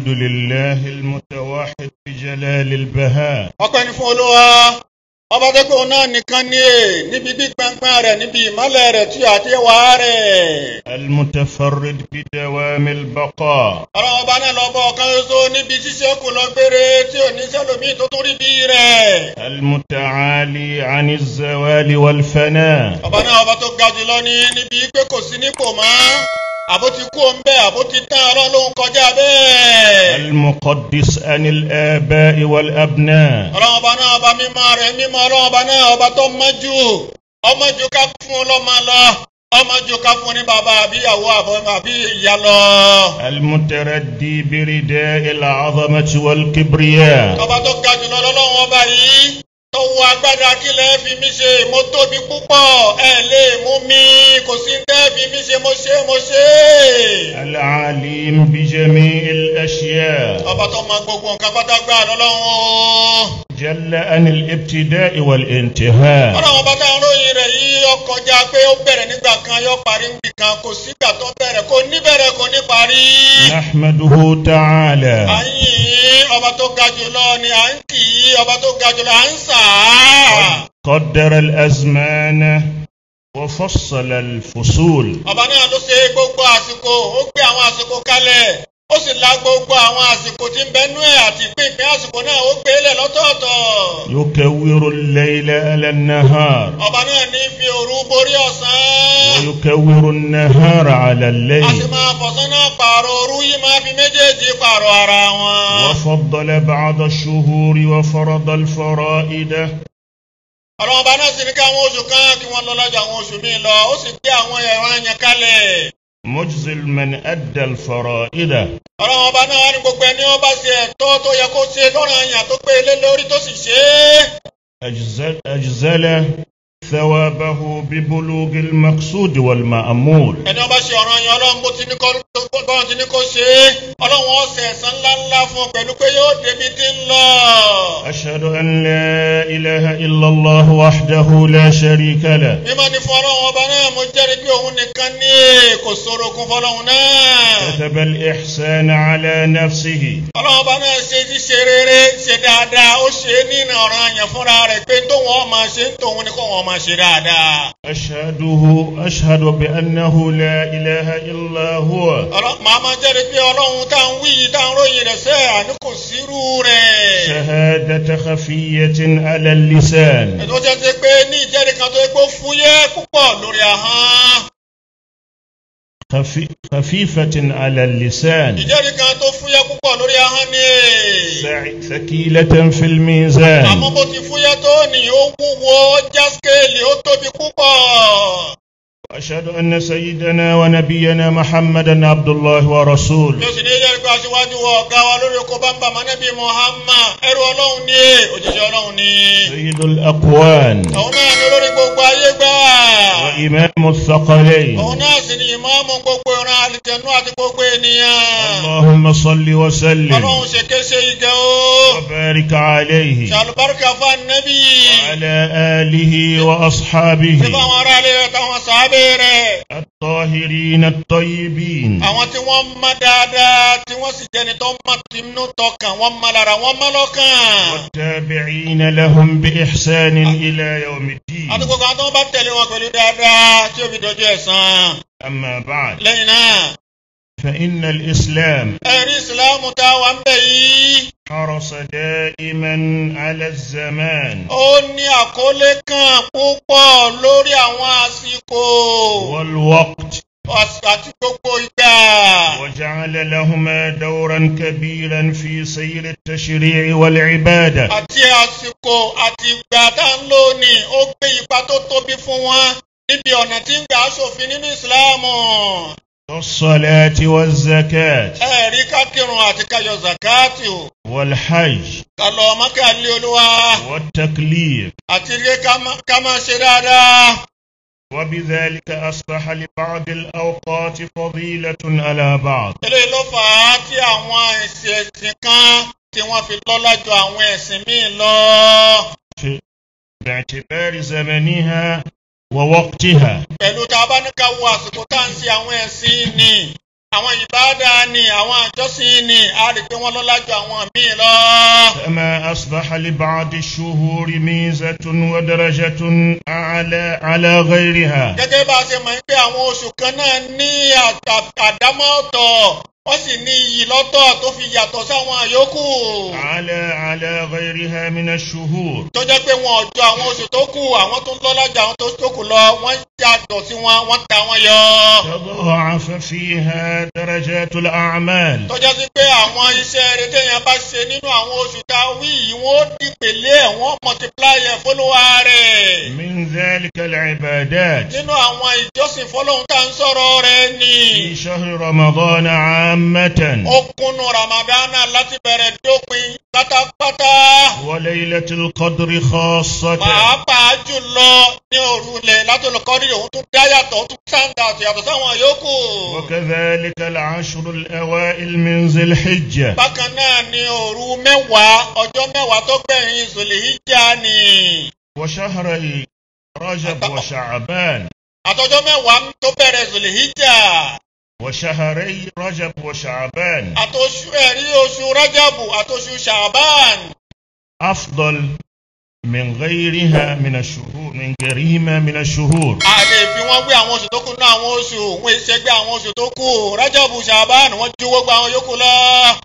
الحمد لله المتوحد بجلال البهاء ọpẹ́ ni fún olúwa ọba tẹ́kọ̀ náà nìkan ní è níbi gbígbàngbàn rẹ̀ níbi ìmọ́lẹ̀ rẹ̀ tí àti ẹwà rẹ̀. المتفرد بدوام البقاء ọlọ́run ọba náà lọ bọ́ ọ̀kan ṣoṣo níbi ṣíṣe kù lọ gbére tí ò ní sẹ́lòmíì tó tún rí bí rẹ̀. المتعالي عن الزوال والفناء ọba náà ọba tó ga jùlọ ní níbi pé kò sí nípò mọ́ àbó ti kú òun bẹ́ẹ̀ àbó ti tán ọlọ́run ló ń kọjá bẹ́ẹ̀. المقدس عن الآباء والأبناء ọlọ́run ọba náà ọba mímọ́ rẹ̀ mímọ́ ọlọ́run ọba náà ọba tó mọ́jú ọmọjú ká fún ọlọ́mọ lọ ọmọjú ká fún ní bàbá àbíyàwó àbọ̀ àbí ìyá lọ. المتردي برداء العظمة والكبرياء ọba tó ga jùlọ lọ́lọ́run ọba yìí tó wọ agbádá kílẹ̀ fi mí ṣe mo tóbi púpọ̀ ẹ lè mú mi kò sí tẹ́ fi mí ṣe mo ṣe mo ṣe. العليم بجميع الأشياء ọba tó mọ gbogbo nǹkan pátágbá lọ́lọ́run o. جل عن الابتداء والانتهاء ọlọ́run ọba táwọn ròyìn rẹ̀ yìí ọkọjá pé ó bẹ̀rẹ̀ nígbà kan yóò parí nígbà kan kò sígbà tó bẹ̀rẹ̀ kò ní bẹ̀rẹ̀ kò ní parí. نحمده تعالى à ń yìn ọba tó ga jùlọ ni à ń kì í ọba tó ga jùlọ à ń sà á. قدر الأزمان وفصل الفصول ọba náà ló ṣe gbogbo àsìkò ó gbé àwọn àsìkò kalẹ̀ ó sì la gbogbo àwọn àsìkò tí ń bẹnú ẹ̀ àti ìpínpín àsìkò náà ó gbé lẹ̀ lọ́tọ̀ọ̀tọ̀. يكور الليل على النهار ọba náà ní fi òru borí ọ̀sán. ويكور النهار على a sì الليل máa fọ̀sán náà pààrọ̀ òru yìí máa fi méjèèjì pààrọ̀ ara wọn. وفضل بعض الشهور وفرض الفرائد ọlọ́run ọba náà sì ní káwọn oṣù kan kí wọ́n lọ lọ́jọ́ àwọn oṣù míì lọ ó sì gbé àwọn ẹ̀rọ àyàn kalẹ̀. مجزل من أدى الفرائد ọlọ́run ọba náà wá ní gbogbo ẹni wọ́n bá ṣe ẹ̀tọ́ tó yẹ kó ṣe lọ́rùn àyàn tó pé lé lórí tó sì ṣe é. أجزل, أجزل ثوابه ببلوغ المقصود والمأمول ẹni ọba ṣe ọ̀ràn yẹn ọlọ́run bó ti ní kó bọ́run ti ní kó ṣe é ọlọ́run ọ̀sẹ̀ ẹ̀sán ńláńlá fún un pẹ̀lú pé yóò débi tí ń lọ. أشهد أن لا إله إلا الله وحده لا شريك له mímọ́ ni fún ọlọ́run ọba náà mo jẹ́rìí pé òun nìkan ní kò sọ̀rọ̀ kún fọlọ́run náà. كتب الإحسان على نفسه ọlọ́run ọba náà ṣe ti ṣe rere ṣe dáadáa ó ṣe é nínú ọ̀ràn àyàn fúnra rẹ̀ pé tóun ọ̀ máa ṣe ń tòun ni kó wọn máa ṣe dáadáa. أشهده أشهد بأنه لا إله إلا هو ọlọ́ màá máa jẹ́rìí pé ọlọ́run tá à ń wí yìí tá à ń ròyìn rẹ̀ sẹ́ àní kò sírú rẹ̀. شهادة خفية على اللسان ètò jẹ́ ti pé ní ìjẹ́rìí kan tó yẹ kó fúyẹ́ púpọ̀ lórí ahọ́n. خفي خفيفة على اللسان ìjẹ́rìí kan tó fúyẹ́ púpọ̀ lórí ahọ́n ni. سع- ثقيلة في الميزان àmọ́ bó ti fúyẹ́ tó ní ó wúwo ó já skéèlì ó tóbi púpọ̀. وأشهد أن سيدنا ونبينا محمدا عبد الله ورسوله yóò sì ní ìjẹ́rìí pé aṣíwájú wọ ọ̀gá wa lórí oko bámbà mọ́nẹ́bí Muhammad ẹrú ọlọ́run ní òjijì ọlọ́run ní. سيد الأقوان òun náà ní olórí gbogbo ayé gbà. وإمام الثقلين òun náà sì ní ìmáàmù gbogbo ìran àlìjẹnú àti gbogbo ènìyàn. اللهم صل وسلم ọlọ́run ṣe kéṣe ìgẹ̀ o. وبارك عليه ṣàlùbáríkà fún ànábì. وعلى آله وأصحابه ṣé fáwọn ará ilé rẹ̀ táwọn sàábé rẹ̀. الطاهرين الطيبين àwọn tí wọ́n mọ́ dáadáa tí wọ́n sì jẹ́ni tó mọ́ tinú tọkàn wọ́n mọ́ lára wọ́n mọ́ lọ́kàn. والتابعين لهم بإحسان إلى يوم الدين àti gbogbo àwọn tó bá tẹ̀lé wọn pẹ̀lú dáadáa tí ó fi dojú ẹ̀san. أما بعد lẹ́yìn náà فإن الإسلام ẹ̀rí ìsìláàmù tá a wà ń bẹ̀ yìí. حرص دائما على الزمان ó ní àkọlé kan púpọ̀ lórí àwọn àsìkò والوقت àti gbogbo ìgbà. وجعل لهما دورا كبيرا في سير التشريع والعبادة àti àsìkò àti ìgbà tá ń lò ní ó gbé ipa tó tóbi fún wọn níbi ọ̀nà tí ń gbà aṣòfin nínú ìsìláàmù. والصلاة والزكاة ẹ̀rí kákìrun àti káyọ̀ zakati o. والحج ká lọ mọ́kà lé olúwa والتكليف àti rí ká má- ká máa ṣe dáadáa. وبذلك أصبح لبعض الأوقات فضيلة على بعض eléyìí ló fà á tí àwọn ẹ̀sìn ẹ̀sìn kan tí wọ́n fi lọ́lá ju àwọn ẹ̀sìn míì lọ. في باعتبار زمنها ووقتها pẹ̀lú tá a bá ní ká wo àsìkò tá à ń ṣe àwọn ẹ̀sìn ni àwọn ìbáadá ni àwọn àjọsìn ni a rí pé wọ́n lọ́lá ju àwọn míì lọ. كما أصبح لبعض الشهور ميزة ودرجة أعلى على غيرها gẹ́gẹ́ bá a ṣe mọ̀ pé àwọn oṣù kan náà ní àdá- àdámọ́ ọ̀tọ̀ wọ́n sì ní iyì lọ́tọ̀ tó fi yàtọ̀ sáwọn àyókù. على على غيرها من الشهور tó jẹ́ pé wọn ò jọ àwọn oṣù tó kù àwọn tó ń lọ́lá ju àwọn tó kù lọ wọ́n yàtọ̀ sí wọn wọ́n ta wọn yọ. تضاعف فيها درجات الأعمال tó jẹ́ sí pé àwọn iṣẹ́ rere téèyàn bá ṣe nínú àwọn oṣù tá a wí yìí wọ́n ó dìpele ẹ̀ wọ́n multiply ẹ̀ fólúwa rẹ̀. من ذلك العبادات nínú àwọn ìjọsìn fọlọ́hún tá à ń sọ̀rọ̀ rẹ̀ ni. في شهر رمضان عامة ó kúnnú ramadana láti bẹ̀rẹ̀ dópin pátápátá. وليلة القدر خاصة pàápàá jùlọ ní òrùlé látòlùkọ́rí òun tún dá yàtọ̀ ó tún sáńdà yàtọ̀ sáwọn yòókù. وكذلك العشر الأوائل من ذي الحجة bákan náà ni òru mẹ́wàá ọjọ́ mẹ́wàá tó gbẹ̀yìn zòlìhíjà ni. وشهري رجب وشعبان àtọjọ́ mẹ́wàá tó bẹ̀rẹ̀ zòlìhíjà. وشهري رجب وشعبان àtòṣù ẹ̀rí oṣù rájàbù àtòṣù ṣàbán. أفضل من غيرها من الشهور من غيرهما من الشهور a lè fi wọ́n gbé àwọn oṣù tó kù ní àwọn oṣù wọ́n ṣe gbé àwọn oṣù tó kù rájàbù ṣàbán wọ́n ju gbogbo àwọn yòókù lọ.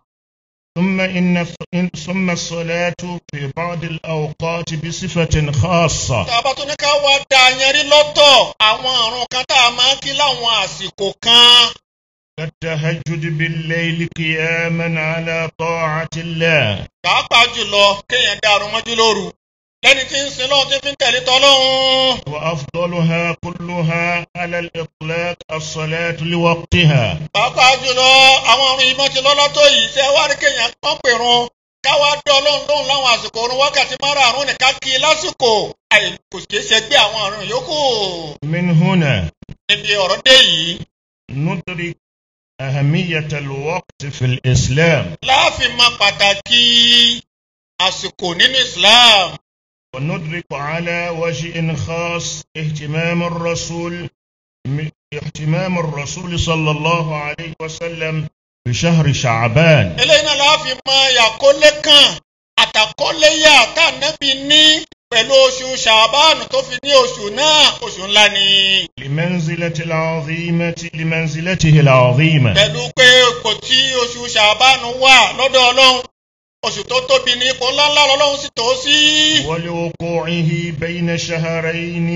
ثم إن إن- ثم الصلاة في بعض الأوقات بصفة خاصة tàbá tó ní ká wá da yanrí lọ́tọ̀ àwọn àrùn kan tá a máa ń kí láwọn àsìkò kan. كالتهجد بالليل قياما على طاعة الله pàápàá jùlọ kéèyàn dá àrùn mọ́jú lóru lẹ́ni tí ń sin lọ́hùn tí fi ń tẹ̀lé tọ́lọ́hún. وأفضلها كلها على الإطلاق الصلاة لوقتها pàápàá jùlọ àwọn àrùn ìmọ̀ ti lọ́lá tó yìí ṣe wá rí kéèyàn kán pèrun káwá dé ọlọ́run lóhùn láwọn àsìkò orun wákàtí márààrún nìkan kí i lásìkò àì kò ṣeé ṣe gbé àwọn àrùn yòókù. من هنا níbi ọ̀rọ̀ dé yìí ندرك أهمية الوقت في الإسلام láàfin máa pàtàkì àsìkò nínú Islam. وندرك على وجه خاص اهتمام الرسول م- اهتمام الرسول صلى الله عليه وسلم بشهر شعبان eléyìí náà láàfin mọ ìyàkólé kan àtàkólé yà tá ànábì ní pẹ̀lú oṣù ṣàbáànù tó fi ní oṣù náà oṣù ńlá ni. لمنزلة العظيمة لمنزلته العظيمة pẹ̀lú pé kò tí oṣù ṣàbáànù wà lọ́dọ̀ ọlọ́run oṣù tó tóbi ní ipò ńláńlá lọ́lọ́run sì tó sí. ولوقوعه بين شهرين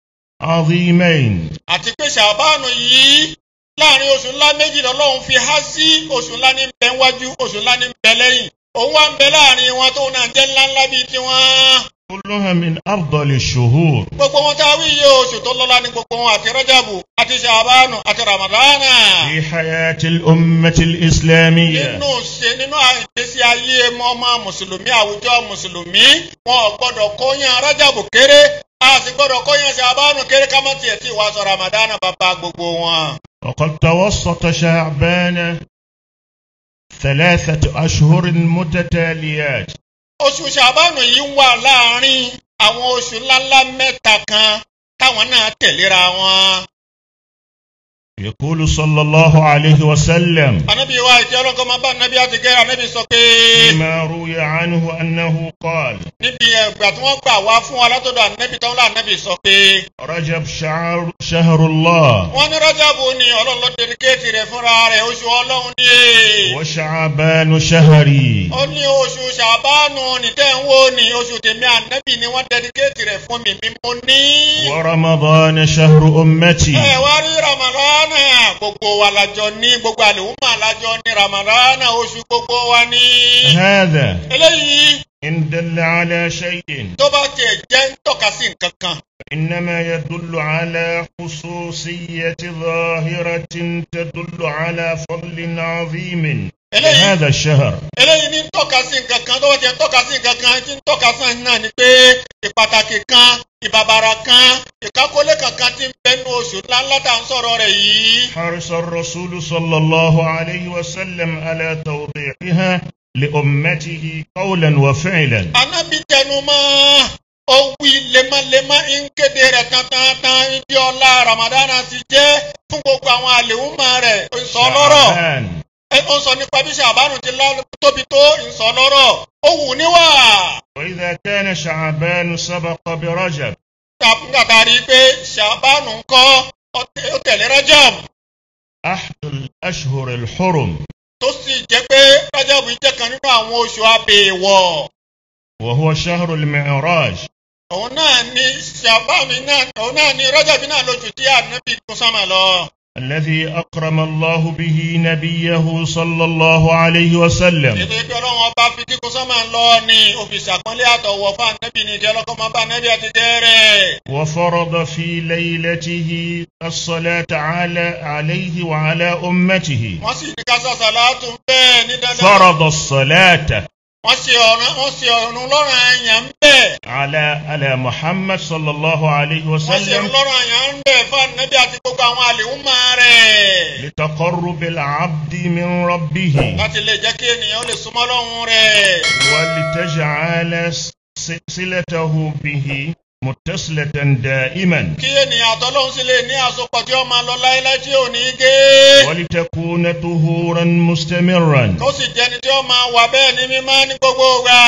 عظيمين àti pé ṣàbáànù yìí láàrin oṣù ńlá méjì lọ́lọ́run fi há sí oṣù ńlá ní bẹ wájú oṣù ńlá ní bẹ lẹ́yìn òun wá ń bẹ láàrin wọn tóun náà jẹ́ ńláńlá bíi tiwọn. كلها من أفضل الشهور gbogbo wọn tá a wí yé oṣù tó lọ́lá ní gbogbo wọn àti rọ́jàbù àti ṣàbánù àti ramadana. في حياة الأمة الإسلامية nínú ṣe nínú ìgbésí ayé ọmọ mùsùlùmí àwùjọ mùsùlùmí wọn ò gbọdọ̀ kóyan rọ́jàbù kéré a sì gbọdọ̀ kóyan ṣàbánù kéré ká má tiẹ̀ tí wàá sọ ramadana bàbá gbogbo wọn. وقد توسط شعبان ثلاثة أشهر متتاليات oṣù ṣàbánù yìí wà láàrin àwọn oṣù ńláńlá mẹ́ta kan táwọn náà tẹ̀léra wọn. يقول صلى الله عليه وسلم ànábì wa ìjẹ́ ọlọ́kọ́ máa bá ànábì àti gẹ́rẹ́ ànábì sọ pé. فيما روي عنه أنه قال níbi ẹgbà tí wọ́n gbà wá fún wa látọ̀dọ̀ ànábì tán láànábì sọ pé رجب شعر شهر الله wọ́n ní rọ́jàbù ni ọlọ́run ló dedicate rẹ̀ fúnra rẹ̀ oṣù ọlọ́run ni وشعبان شهري ó ní oṣù ṣàbánu nìtẹ́ ń wò ní oṣù tèmi ànábì ni wọ́n dedicate rẹ̀ fún mi mi mo ní. ورمضان شهر أمتي ẹ wá rí ramadana gbogbo wa lájọ ní gbogbo àlèhùnmá lájọ ní ramadana oṣù gbogbo wa ní. هذا eléyìí إن دل على شيء tó bá tiẹ̀ jẹ́ ń tọ́ka sí nǹkan kan إنما يدل على خصوصية ظاهرة تدل على فضل عظيم eléyìí لهذا الشهر eléyìí ní ń tọ́ka sí nǹkan kan tó bá ti ń tọ́ka sí nǹkan kan tí ń tọ́ka sí náà ni pé ìpàtàkì kan ìbàbàrà kan ìkákólé kankan tí ń bẹnu oṣù ńláńlá tá à ń sọ̀rọ̀ rẹ̀ yìí. حرص الرسول صلى الله عليه وسلم على توضيحها لأمته قولا وفعلا anábì tẹnu mọ́ ó wí lemọ́lemọ́ ń kéde rẹ̀ tantantan ibi ọlá ramadana ti jẹ́ fún gbogbo àwọn àlèhùnmá rẹ̀ ó sọ lọ́rọ̀ شعبان ẹ ó sọ nípa bí ṣàbánu ti lá- tóbi tó ń sọ lọ́rọ̀ ó wù níwà وإذا كان شعبان سبق برجب nígbà tá a rí i pé ṣàbánu ń kọ́ ó tẹ- ó tẹ̀lé rajab أحد الأشهر الحرم tó sì jẹ́ pé rajab jẹ́ kan nínú àwọn oṣù abèèwọ̀ وهو شهر المعراج òun náà ní ṣàbánu náà òun náà ní rajab náà lójú tí ànábì tún sánmà lọ. الذي أكرم الله به نبيه صلى الله عليه وسلم ètò ìpè ọlọ́run ọba fi kíkún sánmà lọ ní òfìsì àpọ́nlé àtọ̀wọ̀ fún ànábì ní ìjẹ́ ọlọ́kọ́ máa bá ànábì àti jẹ́rẹ̀. وفرض في ليلته الصلاة على عليه وعلى أمته wọ́n sì ní kásá sàlátù bẹ́ẹ̀ ní dandan. فرض الصلاة wọ́n ṣe ọ̀ràn wọ́n ṣe ọ̀run lọ́rùn àyàn ń bẹ̀. على على محمد صلى الله عليه wọ́n ṣe ọ̀run وسلم lọ́rùn àyàn ń bẹ̀ fún ànábì àti gbogbo àwọn àlèhùnmá rẹ̀. لتقرب العبد من ربه láti lè jẹ́ kí ènìyàn ó lè súnmọ́ lọ́hùn rẹ̀. ولتجعل س- صلته به متصلة دائما kí ènìyàn àtọ́lọ́hún sì lè ní àsopọ̀ tí ó máa lọ láéláé tí ò ní gé. ولتكون طهورا مستمرا kó sì jẹ́ni tí ó máa wà bẹ́ẹ̀ ní mímọ́ ní gbogbo ìgbà.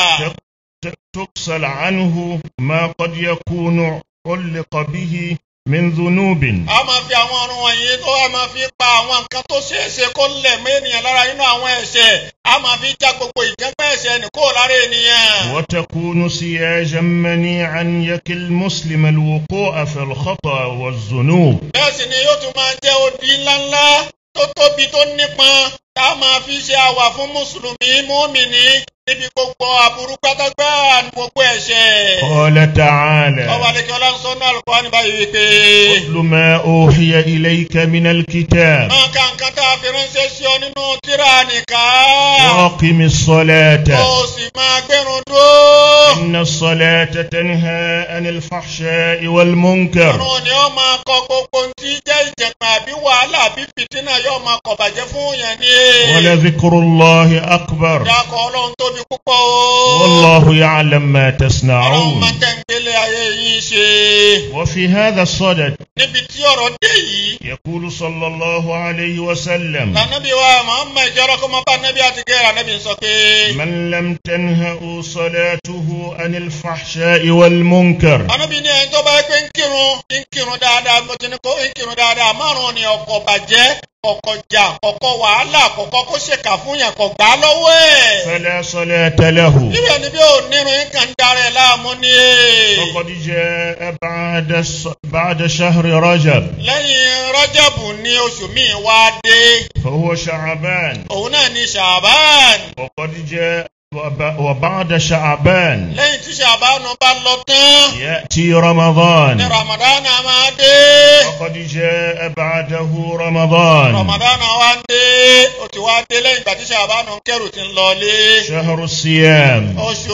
ت- تغسل عنه ما قد يكون علق به من ذنوب a máa fi àwọn ọrùn wọ̀nyí tó a máa fi pa àwọn nǹkan tó ṣeé ṣe kó lẹ̀ mọ́ ènìyàn lára nínú àwọn ẹ̀ṣẹ̀ a máa fi já gbogbo ìjẹ́pẹ́ ẹ̀ṣẹ̀ nì kó lára ènìyàn. وتكون سياجا منيعا يكي المسلم الوقوع في الخطأ والذنوب bẹ́ẹ̀ sì ni yóò tún máa jẹ́ odi ńláńlá tó tóbi tó nípọn tá a máa fi ṣe àwà fún mùsùlùmí mùmínì níbi gbogbo aburú pátágbá ní gbogbo ẹ̀ṣẹ̀. قال تعالى ọba àlekí ọlọ́sọ náà lùkọ́ ní báyìí wípé. اتل ما أوحي إليك من الكتاب máa ka nǹkan tá a fi ránṣẹ́ sí ọ nínú tírà nìkan. وأقم الصلاة ó sì máa gbẹ́rùn dúró. إن الصلاة تنهى عن الفحشاء والمنكر Ọ̀run ni ó máa kọ gbogbo tí jẹ́ ìjẹ̀pẹ̀ àbí wàhálà àbí fìtínà yóò máa kọ̀ bàjẹ́ fún yẹn ní. ولذكر الله أكبر Dákọ̀ ọlọ́run tóbi púpọ̀ o. والله يعلم ما Ọlọ́run تصنعون máa tẹ̀gbélé ayé yín ṣe. وفي هذا الصدد Níbi tí ọ̀rọ̀ dé yìí. يقول صلى الله عليه وسلم Tànàbí wa Màmá ìjọ́rọ̀ kó máa bá Nàbí àti Gẹ́rà Nàbí sọ pé. من لم تنهأ صلاته عن الفحشاء والمنكر Ànábì ní ẹni tó bá yẹ pé ń kírun ń kírun dáadáa mo ti ní kó ń kírun dáadáa márùn-ún ni ọkọ̀ bàjẹ́ ọkọ̀ jà ọkọ̀ wàhálà kọ̀kọ́ kó ṣèkà fún yẹn kọ̀ gbá lọ́wọ́ ẹ̀. فلا صلاة له Níbẹ̀ ni bí ò nírun yín kàn ń darẹ̀ láàmú ni. فقد جاء بعد الص- بعد شهر رجب Lẹ́yìn Rọ́jàbù ní oṣù míì wá dé. فهو شعبان Òun náà ní Ṣàbán. وقد جاء وب- وبعد شعبان Lẹ́yìn tí Ṣàbánu bá lọ tán. يأتي Ní رمضان Ramadana máa dé. وقد جاء بعده رمضان Ramadana wá ń dé. Ó ti wá dé lẹ́yìn ìgbà tí Ṣàbánu ń kẹ́rù ti ń lọlé. شهر الصيام Oṣù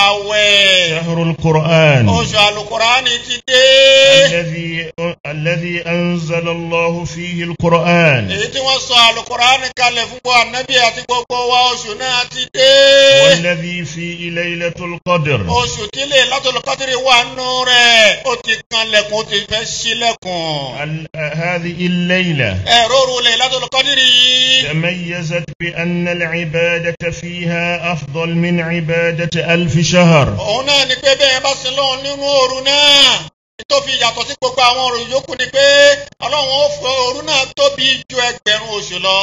ààwẹ̀. شهر القرآن Oṣù àlùkùránì ti dé. الذي الذي أنزل الله فيه القرآن Èyí tí wọ́n sọ àlùkùránì kalẹ̀ fún gbogbo ànábì àti gbogbo wa oṣù náà ti dé. والذي فيه ليلة القدر Oṣù tí lè látọ̀lù kọ́tìrì wà nù rẹ̀. Ó ti kan lẹ̀kùn, ó ti fẹ́ ṣílẹ̀kùn. ال- هذه الليلة Ẹ̀rọ òru lè látọ̀lù kọ́tìrì yìí. تميزت بأن العبادة فيها أفضل من عبادة ألف شهر Òun náà ni pé bẹ́ẹ̀ bá sin lọ́hùn nínú òru náà. Tó fi yàtọ̀ sí gbogbo àwọn òru yòókù ni pé Ọlọ́run ó fọ òru náà tóbi ju ẹgbẹ̀rún oṣù lọ.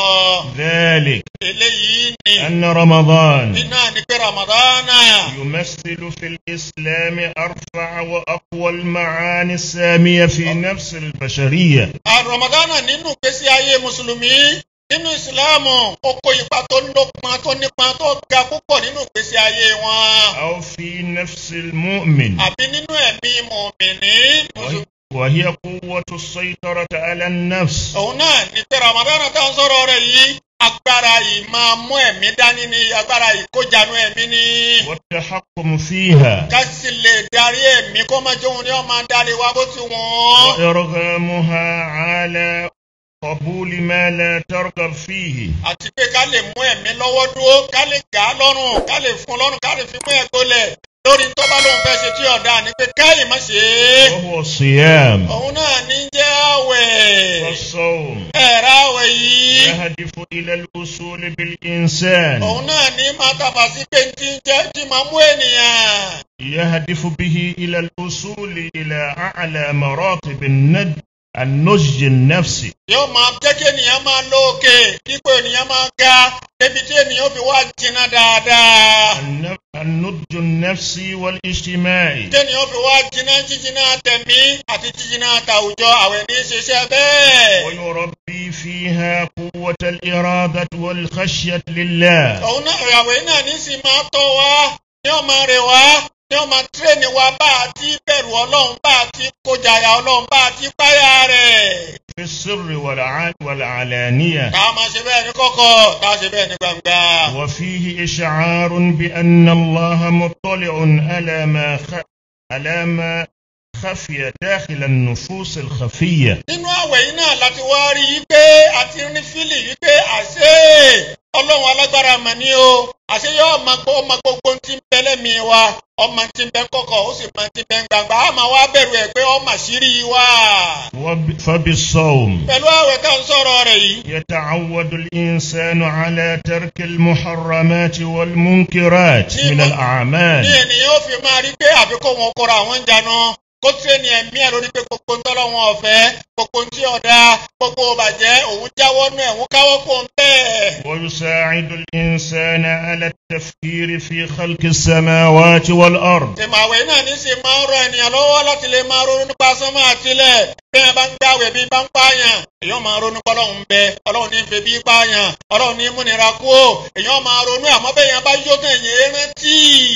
ذلك Eléyìí ni أن رمضان iná ni pé Ramadana. يمثل في الإسلام أرفع وأقوى المعاني السامية في نفس البشرية Ramadana nínú ìgbésí ayé Mùsùlùmí nínú Ìsìláàmù ó kó ipa tó lópọn tó nípọn tó ga púpọ̀ nínú ìgbésí ayé wọn. أو في نفس المؤمن Àbí nínú ẹ̀mí mùmìnì. وهي- وهي قوة السيطرة على النفس Òun náà ni pé Ramadana tá à ń sọ̀rọ̀ rẹ̀ yìí agbára yìí máa mú ẹ̀mí dání ni agbára ìkójanu ẹ̀mí ni. والتحكم فيها Ká sì lè darí ẹ̀mí kó má jóun ni ó máa darí wa bó ti wọ́n. وإرغامها على قبول ما لا ترغب فيه àti pé ká lè mú ẹ̀mí lọ́wọ́ dúró ká lè gà á lọ́rùn ká lè fún lọ́rùn ká lè fi mú ẹ̀ gbolẹ̀ lórí tó bá lóun fẹ́ ṣe tí ọ̀dà ni pé káyìn má ṣe é وهو الصيام òun náà ní jẹ́ àwẹ̀ والصوم ẹ̀rọ àwẹ̀ yìí يهدف إلى الوصول بالإنسان òun náà ní máa tàbà sí pé tí ń jẹ́ tí máa mú ènìyàn يهدف به إلى الوصول إلى أعلى مراتب الند النضج النفسي yóò máa jẹ́ kí ènìyàn máa lókè dípò ènìyàn máa ga débi tí ènìyàn fi wá jìnnà dáadáa النف- النضج النفسي والاجتماعي tí ènìyàn fi wá jìnnà jíjìnnà tẹ̀mí àti jíjìnnà tàwùjọ àwẹ̀ ní í ṣiṣẹ́ bẹ́ẹ̀. ويربي فيها قوة الإرادة والخشية لله òun náà ìyàwó yìí náà ní sì máa tọ́ wa ní ọmọ rẹ̀ wá ní ọmọ tírẹ̀nì wa bá a ti bẹ̀rù ọlọ́run bá a ti kojàyà ọlọ́run bá a ti páyà rẹ̀. في السر والع- والعلانية ká a máa ṣe bẹ́ẹ̀ ní kọ̀kọ̀ ká a ṣe bẹ́ẹ̀ ní gbangba. وفيه إشعار بأن الله مطلع على ما خ... على ما خفي داخل النفوس الخفية nínú àwẹ̀ yìí náà láti wá rí i pé àti ní fílì yìí pé àṣé ọlọ́run alágbára mà ní o àṣé yóò máa gbọ́ ọmọ gbogbo tí ń bẹ lẹ́mìí wa ọmọ tí ń bẹ kọ̀kọ̀ ó sì máa ti bẹ ń gbangba á máa wá bẹ̀rù ẹ̀ pé ọmọ àṣírí wa. وب... فبالصوم pẹ̀lú àwẹ̀ tá à ń sọ̀rọ̀ rẹ̀ yìí. يتعود الإنسان على ترك المحرمات والمنكرات من الأعمال ní ènìyàn ó fi máa rí pé àfikún wọn kóra àwọn ń jánu kó tírẹ̀nì ẹ̀mí ẹ̀ lórí pé gbogbo ń tọ́lọ́ wọn ọ̀fẹ́ gbogbo ń tí ọ̀dà gbogbo bàjẹ́ òun jáwọ́ nú ẹ̀ òun káwọ́ kó ń bẹ́ẹ̀. ويساعد الإنسان على التفكير في خلق السماوات والأرض ìmọ̀wé náà ní sì máa ń rọ ènìyàn lọ́wọ́ láti lè máa ronú nípa sánmọ́ àtilẹ̀ bí wọn bá ń gbàwẹ̀ bí bá ń pààyàn èèyàn máa ronú pé ọlọ́run ń bẹ ọlọ́run ní fẹ́ bí pààyàn ọlọ́run ní múnira kú ó èèyàn máa ronú àmọ́ bẹ́ẹ̀ yẹn bá yó tàn yẹn rántí.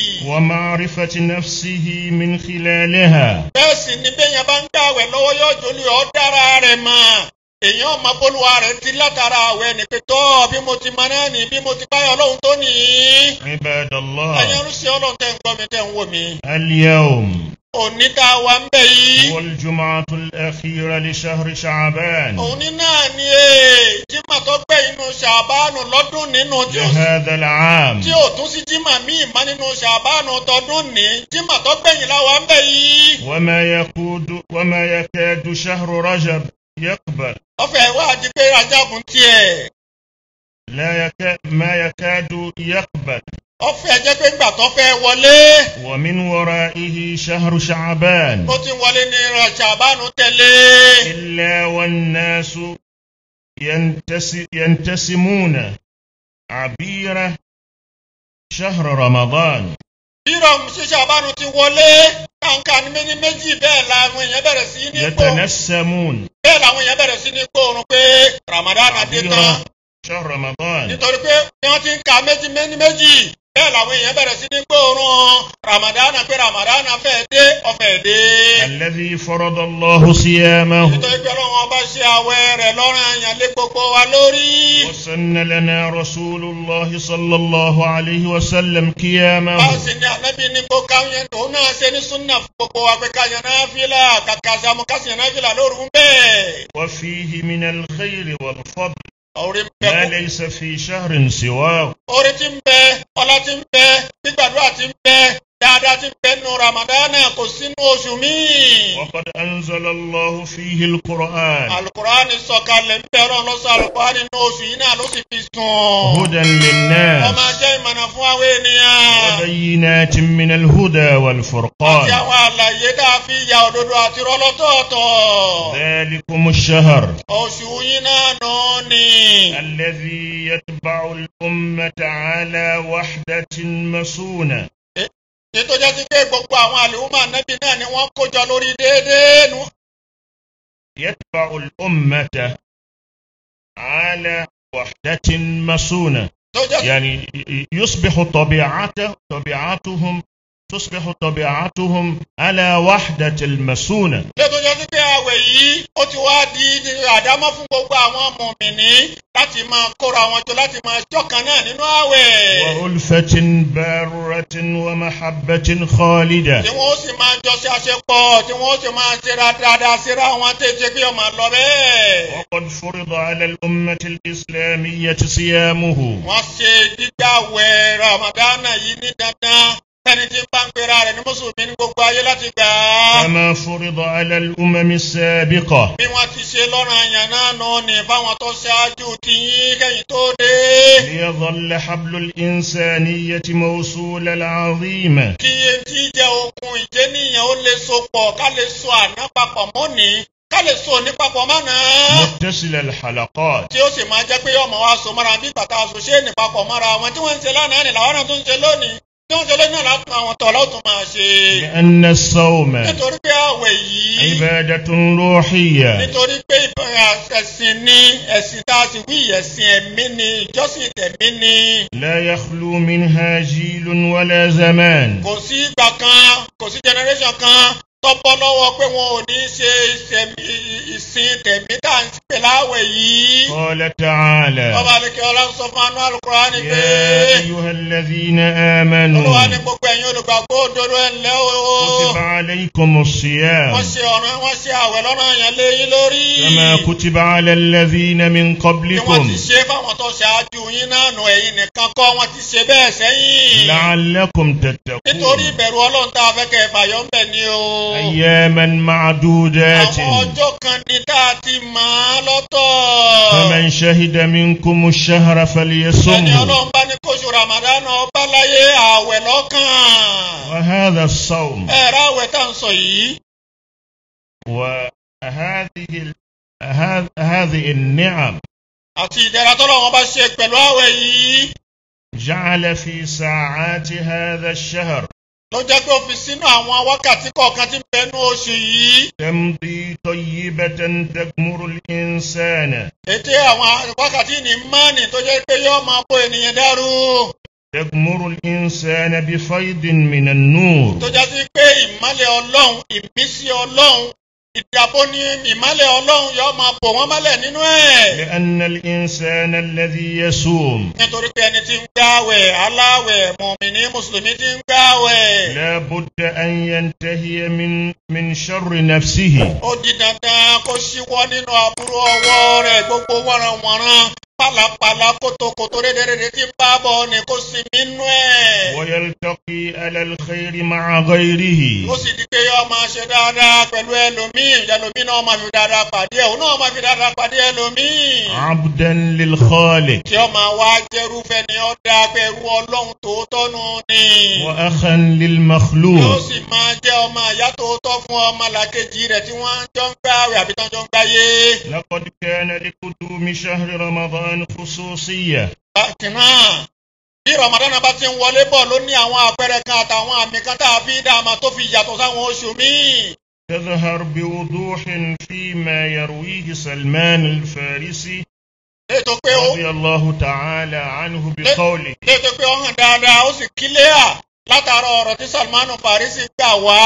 ومعرفة نفسه من خلالها bẹ́ẹ̀ sì ni bẹ́ẹ̀ yẹn bá ń gbàwẹ̀ lọ́wọ́ yóò jolú ọ́ dára rẹ̀ mọ̀ èèyàn máa bólúwa rẹ̀ ti látara àwẹ̀ ní pé tọ́ bí mo ti mọ náà ní bí mo ti báyọ̀ ọlọ́run tó nìyí. عباد ẹ̀yin الله arúsí ọlọ́run tẹ́ ń gbọ́ mi tẹ́ ń wò mí. اليوم òní tá a wà ń bẹ̀ yìí. هو الجمعة الأخيرة لشهر شعبان òní náà ni ee jimá tó gbẹ inú ṣàbánu lọ́dún nínú tí ó لهذا العام tí ò tún sí jimá míì má nínú ṣàbánu tọdún ní jimá tó gbẹ̀yìn láwa ń bẹ̀ yìí. وما يكاد وما يكاد شهر رجب يقبل ọfẹ wa di pé ajagun tiẹ̀ لا يكاد ما يكاد يقبل ọfẹ jẹ́ pé ńgbà tó fẹ́ wọlé ومن ورائه شهر شعبان ó ti wọlé ní ṣàbánu tẹ̀lé. إلا والناس ينتس ينتسمون عبير شهر رمضان bírọ̀ sí ṣàbánu ti wọlé kàǹkà ní méjì méjì bẹ́ẹ̀ làwọn èèyàn bẹ̀rẹ̀ sí ní gbó يتنسمون bẹ́ẹ̀ làwọn èèyàn bẹ̀rẹ̀ sí ní gbóòórùn pé Ramadan dé tán. عبير شهر رمضان nítorí pé bí wọ́n ti ń ka méjì méjì méjì bẹ́ẹ̀ làwọn èèyàn bẹ̀rẹ̀ sí ní gbóòórùn ramadana pé ramadana fẹ́ dé ọ̀fẹ́ dé. الذي فرض الله صيامه nítorí pé ọlọ́run ọba ṣe àwẹ̀ rẹ̀ lọ́rùn àyàn lé gbogbo wa lórí. وسن لنا رسول الله صلى الله عليه وسلم bá a قيامه sì ní ànábì ní kó káyọ̀ òun náà ṣe ní súnà fún gbogbo wa pé káyọ̀ náà fìlà kàkà sàmú kásìyàn náà fìlà lóru ń bẹ́ẹ̀. وفيه من الخير والفضل orí ń ما bẹ ليس في شهر سواه orí ti ń bẹ ọlá ti ń bẹ gbígbàdúrà ti ń bẹ dáadáa ti ń bẹ nù ramadana kò sínú oṣù míì. وقد أنزل الله فيه القرآن alukurani sọ̀kalẹ̀ ń bẹ̀rọ̀ lọ́sọ̀ alukurani ní oṣù yìí náà ló sì fi sùn. هدى wọ́n للناس máa jẹ́ ìmọ̀nà fún àwọn ènìyàn. وبينات من الهدى àti والفرقان àwọn àlàyé tá a fi ya òdodo àti rọ́lọ́tọ̀ọ̀tọ̀. ذلكم الشهر oṣù yìí náà nù ní. الذي يتبع الأمة على وحدة مسونة ètò jẹ́ sí pé gbogbo àwọn àlùmọ́ ànábì náà ni wọ́n kó jọ lórí déédéé nù. يتبع الأمة على وحدة مسونة tó jẹ́ sí يعني يصبح طبيعته طبيعتهم تصبح طبيعتهم على وحدة المسونة ètò jẹ́ sí pé àwẹ̀ yìí ó ti wá di àdámọ́ fún gbogbo àwọn mùmìnì láti máa kóra wọn jọ láti máa jọ̀kan náà nínú àwẹ̀. وألفة بارة ومحبة خالدة tí wọ́n sì máa jọ ṣe àṣepọ̀ tí wọ́n sì máa ṣe dáadáa síra wọn tètè kí ọmọ lọ bẹ́ẹ̀. وقد فرض على الأمة الإسلامية صيامه wọ́n ṣe gbígbàwẹ̀ ramadana yìí ní dandan ẹni tí ń bá ń pera rẹ̀ ní mùsùlùmí ní gbogbo ayé láti gbà á. كما فرض على الأمم السابقة bí wọ́n ti ṣe lọ́rọ̀ àyàn náà nù ní fáwọn tó ṣáájú ti yín kẹ́yìn tó dé. ليظل حبل الإنسانية موصول العظيم kí etí jẹ́ okun ìjẹ́nìyàn ó lè so pọ̀ ká lè so àná papọ̀ mọ́ni ká lè so ní papọ̀ mọ́nà. متصل الحلقات tí ó sì máa jẹ́ pé ọmọ wa so mọ́ra bí bàtà aṣọ ṣé ní papọ̀ mọ́ra wọn tí wọ́n ń ṣe lánàá ní làwọn náà tún ń ṣe lónìí tí wọ́n ń ṣe lónìí náà látún àwọn tọ̀lá ó tún máa ṣe. لأن الصوم nítorí pé àwẹ̀ yìí عبادة روحية nítorí pé ìbẹ̀rẹ̀ ẹ̀sìn ní ẹ̀sìn tá a sì wí ẹ̀sìn ẹ̀mí ni ìjọsìn tẹ̀mí ni. لا يخلو منها جيل ولا زمان kò sí ìgbà kan kò sí generation kan tọ́pọ́ lọ́wọ́ pé wọn ò ní ṣe ìṣẹ̀mí- ìsìn tẹ̀mí tá à ń pè láwẹ̀ yìí. قال تعالى ọba àlekè ọlá ń sọ fún anú àlùkùránì pé يا أيها الذين olúwa ní آمنوا gbogbo ẹ̀yin olùgbàgbọ́ òdodo ẹ̀ ńlẹ́ o. كتب عليكم الصيام wọ́n ṣe ọ̀ràn wọ́n ṣe àwẹ̀ lọ́nà yẹn lé yín lórí. كما كتب على الذين من bí wọ́n قبلكم ti ṣe fáwọn tó ṣáájú yín náà nù ẹ̀yin nìkan kọ́ wọ́n ti ṣe bẹ́ẹ̀ sẹ́yìn. لعلكم nítorí تتقون ìbẹ̀rù ọlọ́run tá a fẹ́ kẹ́ ẹ fàyọ́ ń bẹ̀ ni o. أياما معدودات àwọn ọjọ́ kan ní tá a ti mọ̀ ọ́ lọ́tọ̀. فمن شهد منكم الشهر ẹni فليصمه ọlọ́run bá ní kóṣù ramadan ọba láyé àwẹ̀ lọ́kàn. وهذا الصوم ẹ̀rọ àwẹ̀ tá à ń sọ yìí. وهذه ال- هذ- هذه النعم àti ìdẹ̀ra tọ́lọ́run bá ṣe pẹ̀lú àwẹ̀ yìí. جعل في ساعات هذا الشهر ló jẹ́ pé ó fi sínú àwọn wákàtí kọ̀ọ̀kan tí ń bẹnu oṣù yìí. تمضي طيبة تغمر الإنسان ètè àwọn wákàtí ní mánì tó jẹ́ pé yóò máa bó ènìyàn dàrú. تغمر الإنسان بفيض من النور tó jẹ́ sí pé ìmọ́lẹ̀ ọlọ́run ìmísí ọlọ́run ìdàbò ní ìmọ́lẹ̀ ọlọ́run yóò máa bò wọ́n mọ́lẹ̀ nínú ẹ̀. لأن الإنسان الذي يصوم nítorí pé ẹni tí ń gbààwẹ̀ aláwẹ̀ mùmíní mùsùlùmí tí ń gbààwẹ̀. لا بد أن ينتهي من من شر نفسه ó di dandan kó ṣíwọ́ nínú aburú ọwọ́ rẹ̀ gbogbo wọ̀nranwọ̀nran pálapàla kótókótó rédèrèdè tí ń bá bọ̀ ni kó sinmi nú ẹ̀. ويلتقي على الخير مع غيره ó sì di pé yóò máa ṣe dáadáa pẹ̀lú ẹlòmíì ẹlòmíì náà máa fi dáadáa pàdé ẹ̀ òun náà máa fi dáadáa pàdé ẹlòmíì. عبدا للخالق tí ó máa wá jẹ́rúfẹ́ ni ó dá pẹ̀lú ọlọ́run tòótọ́ nù ni. وأخا yóò للمخلوق sì máa jẹ́ ọmọ àyá tòótọ́ fún ọmọ làkejì rẹ̀ tí wọ́n jọ ń gbààwẹ̀ àbí tán jọ ń gbáyé. لقد كان لقدوم شهر رمضان خصوصية bákan náà bí ramadan bá ti ń wọlé bọ̀ ló ní àwọn àpẹẹrẹ kan àtàwọn àmì kan tá a fi dààmú tó fi yàtọ̀ sáwọn oṣù míì. تظهر بوضوح فيما يرويه سلمان الفارسي ètò pé ó رضي الله تعالى عنه بقوله ètò pé ó hàn dáadáa ó sì kílíà látara ọ̀rọ̀ tí salmanu farisi gbà wá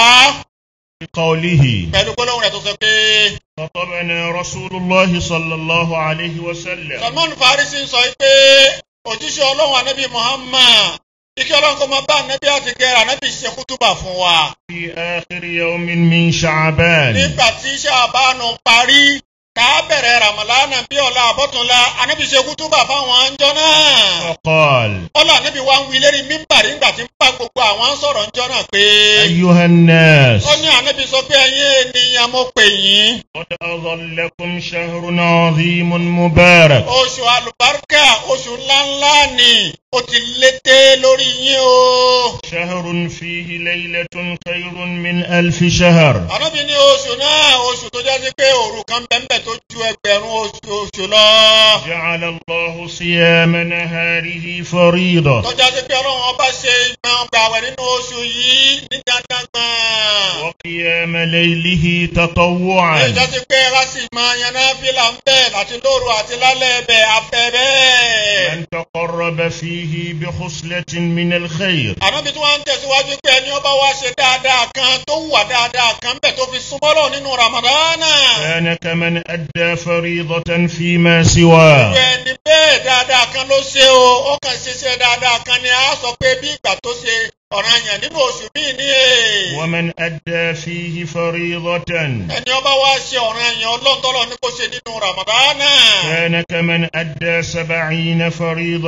بقوله pẹ̀lú gbólóhùn rẹ̀ tó sọ pé خطبنا رسول الله صلى الله عليه وسلم salmanu farisi sọ pé òjíṣẹ́ ọlọ́run anabi muhammad ike ọlọ́run kò máa bá anabi àti gẹ̀rẹ́ anabi ṣe kútùbà fún wa. في آخر يوم من شعبان nígbà tí ṣàbánu parí tá a bẹ̀rẹ̀ ramalana bí ọ̀la àbọ̀túnla anabi ṣe kútùbà fáwọn àńjọ náà. فقال ọlọ́ anabi wa ń wí lérí mímbàrí ńgbà tí ń bá gbogbo àwọn sọ̀rọ̀ ńjọ náà pé. أيها الناس ó ní anabi sọ pé ẹ̀yin ènìyàn mo pè yín. قد أظلكم شهر عظيم مبارك oṣù alùbáríkà oṣù ńláńlá ni ó ti lété lórí yín o. شهر فيه ليلة خير من ألف شهر anabi ní oṣù náà oṣù tó jásí pé òru kan bẹ́ẹ̀ tó ju ẹgbẹ̀rún oṣù oṣù lọ. جعل الله صيام نهاره فريضة tó jásí pé ọlọ́run ọba ṣe ìgbọ̀n gbàwẹ̀ nínú oṣù yìí ní dandan gbọ̀n. وقيام ليله èyí تطوعا jásí pé ká sì máa yaná fílà ń bẹ̀ láti lóru àti lálẹ́ ẹ̀bẹ̀ afẹ́ bẹ́ẹ̀. من تقرب فيه بخصلة من الخير ànábi tí wọ́n ń tẹ̀síwájú pé ẹni ọba wa ṣe dáadáa kan tó wà dáadáa kan bẹ̀ tó fi súnmọ́ lọ nínú ramadana. كان كمن أدى فريضة فيما سواه irú ẹni bẹ́ẹ̀ dáadáa kan ló ṣe o ó kàn ṣiṣẹ́ dáadáa kan ni a sọ pé bí ìgbà tó ṣe ọ̀ranyàn nínú oṣù míì ní èè. ومن أدى فيه فريضة ẹni ọba wa ṣe ọ̀ranyàn ọlọ́ntọ́lọ́ ní kó ṣe nínú ramadana. كان كمن أدى سبعين فريضة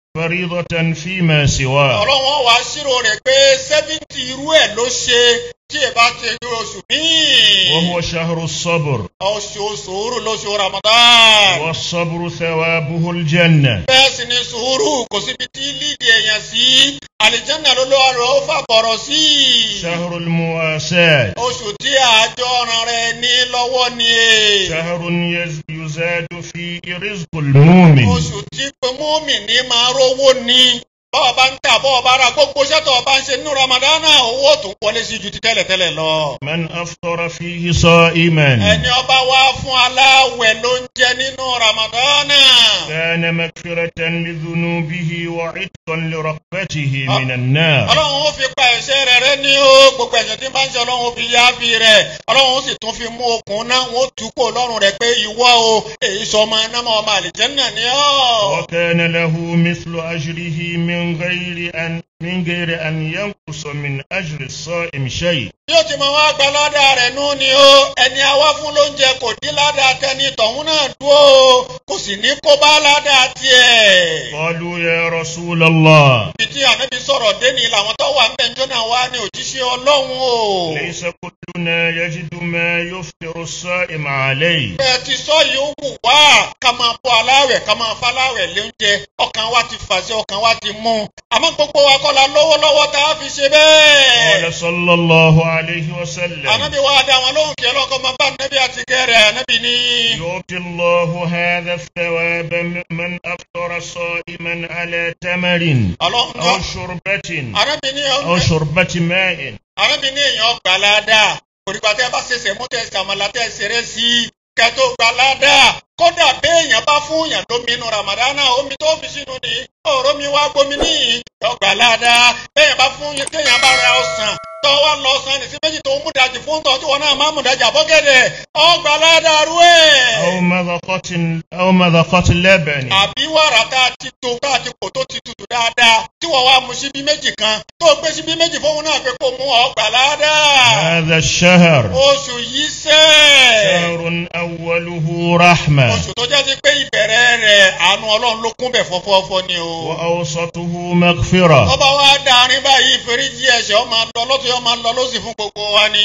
فريضة فيما سواه ọlọ́wọ́n wá ṣírò rẹ̀ pé sẹ́fìntì irú ẹ̀ ló ṣe tí ẹ bá ti rí oṣù míì. وهو شهر الصبر oṣù sùúrù lóṣù ramadan. والصبر ثوابه الجنة bẹ́ẹ̀ sì ni sùúrù kò síbi tí lídì èèyàn sí àlìjánà ló lọ́wọ́ rẹ̀ ó fàbọ̀rọ̀ sí. شهر المواساة oṣù tí àjọ ọ̀ràn rẹ̀ ní lọ́wọ́ ni e. شهر يز- يزاد فيه رزق المؤمن oṣù tí mọ́mì ní máa rówó ni bọ́ọ̀ bá ń tà bọ́ọ̀ bá ra gbogbo sẹ́tọ̀ ọba ń ṣe nínú ramadana owó tó ń wọlé sí ju ti tẹ́lẹ̀tẹ́lẹ̀ lọ. من أفطر فيه صائما ẹni ọba wá fún aláwẹ̀ ló ń jẹ nínú ramadana. كان مغفرة لذنوبه وعتقا لرغبته من النار ọlọ́run ó fi pa ẹ̀ṣẹ̀ rẹ̀ rẹ́ ní o gbogbo ẹ̀ṣẹ̀ tí ń bá ń ṣe ọlọ́run ó fi yá fi rẹ̀ ọlọ́run ó sì tún fi mú okùn náà wọ́n tú kó lọ́rùn rẹ̀ pé ìwọ o èyí sọ ọmọ iná mọ́ ọmọ àlìjẹ́nà ni ọ́. وكان له مثل أجره من غير أن من غير أن ينقص من أجر الصائم شيء bí ó ti mọ wá gba ládàá rẹ̀ nú ni o ẹni àwa fún lóúnjẹ kò dín ládàá tẹni tọ̀hún náà dúró o kò sì ní kó bá ládàá tiẹ̀. قالوا يا رسول الله ibi tí ànábi sọ̀rọ̀ dé ni làwọn tó wà ń bẹ̀ ń jọ́nà wá ní òjíṣẹ́ ọlọ́run o. ليس كلنا يجد ما يفطر الصائم عليه bẹ́ẹ̀ ti sọ yìí ó wù wá ká máa bọ́ aláwẹ̀ ká máa faláwẹ̀ lóúnjẹ ọkàn wa ti fàṣẹ ọkàn wa ti mú àmọ́ gbogbo wa kọ́ la lọ́wọ́lọ́wọ́ tá a fi ṣe bẹ́ẹ̀. قال صلى الله عليه وسلم ànábi wa dá wọn lóhùn kí ọlọ́kọ́ máa bá ànábi àti kẹrẹ̀ ànábi ní. يؤتي الله هذا الثواب من أفطر صائما على تمر ọlọ́run أو شربة ànábi ní أو شربة ماء ànábi ní èèyàn gbà ládàá òrìgbà tẹ́ bá ṣẹṣẹ mú tẹ́ sàmàlà tẹ́ ṣeré sí i kẹtó gbà ládàá kódà béèyàn bá fún yàn lómi inú ramadana omi tó fi sínú ni ọ̀rọ̀ mi wá gbomi níyì ọgbà ládàá béèyàn bá fún yàn téèyàn bá ra ọsàn tó wá lọ ọsàn ní sí méjì tó mú dajì fún tọ́ tí wọn náà má mú dajì àbọ̀gẹ̀dẹ̀ ọgbà ládàá rú ẹ̀. أو مذقة أو مذقة لبن àbí wàrà tá a ti tó tá a ti kò tó ti tutù dáadáa tí wọ́n wá mu síbí méjì kan tó gbé síbí méjì fóun náà pé kó mú ọgbà ládàá. هذا الشهر oṣù yìí sẹ́. شهر أوله رحمة oṣù tó jẹ́ sí pé ìbẹ̀rẹ̀ rẹ̀ àánú ọlọ́run ló kún bẹ̀ fọ́fọ́fọ́ ni o. وأوسطه مغفرة ọba wa dárin báyìí ìforíjì ẹ̀ṣẹ̀ ọmọ lọ lọ́tún ọmọ lọ lọ́sì fún gbogbo wa ni.